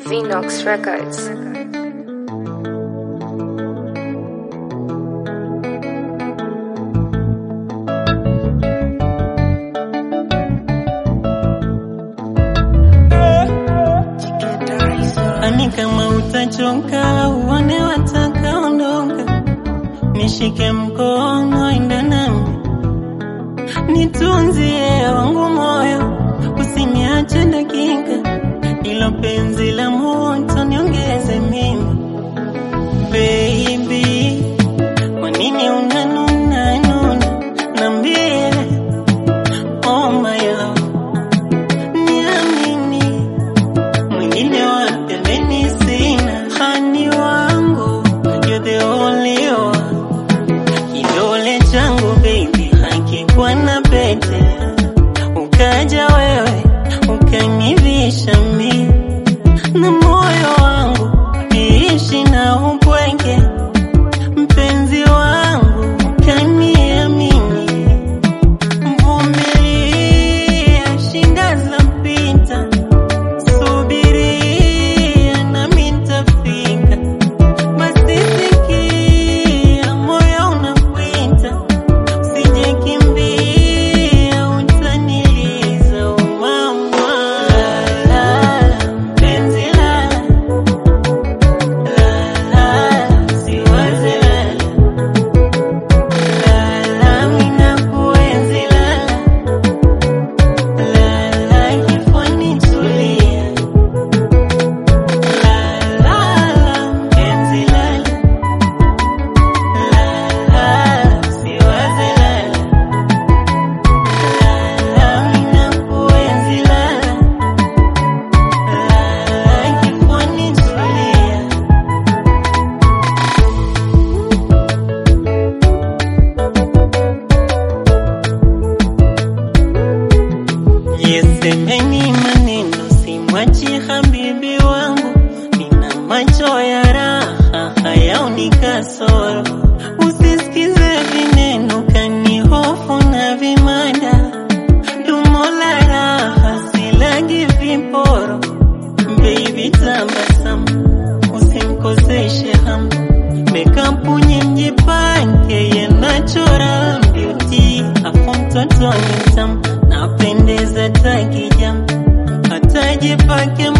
Vinox Records. Ani kama utachoka uone wataka ondoka, nishike mkono enda nami, nitunzie wangu moyo, usiniache dakika, ilo penzi la moto niongeze mimi baby, kwa nini unanuna nuna, nambie oh my love, niamini mwingine wa pembeni sina, hani wangu you're the only one, kidole changu baby hakikuwa na pete, ukaja wewe ukanivisha mi na moyo wangu iishi na upweke, mpenzi wangu kaniamini, mvumilia shinda zapita Subiria nami nitafika, basi sikia moyo unakwita, usije kimbia utaniliza umama. Lala mpenzi lala, lala siwaze lala, lala mimi nakuenzi lala, lala kifoni tulia. Yesemeni maneno simwachi habibi wangu, nina macho ya raha hayaoni kasoro. Usisikize vineno kanihofu na vimada, dumo la raha silagi viporo. Baby tabasamu, usimkoseshe hamu, mekapu nyingi pange yanachora beauty, afu mtoto ni mtamu napendeza takijam, hata jipake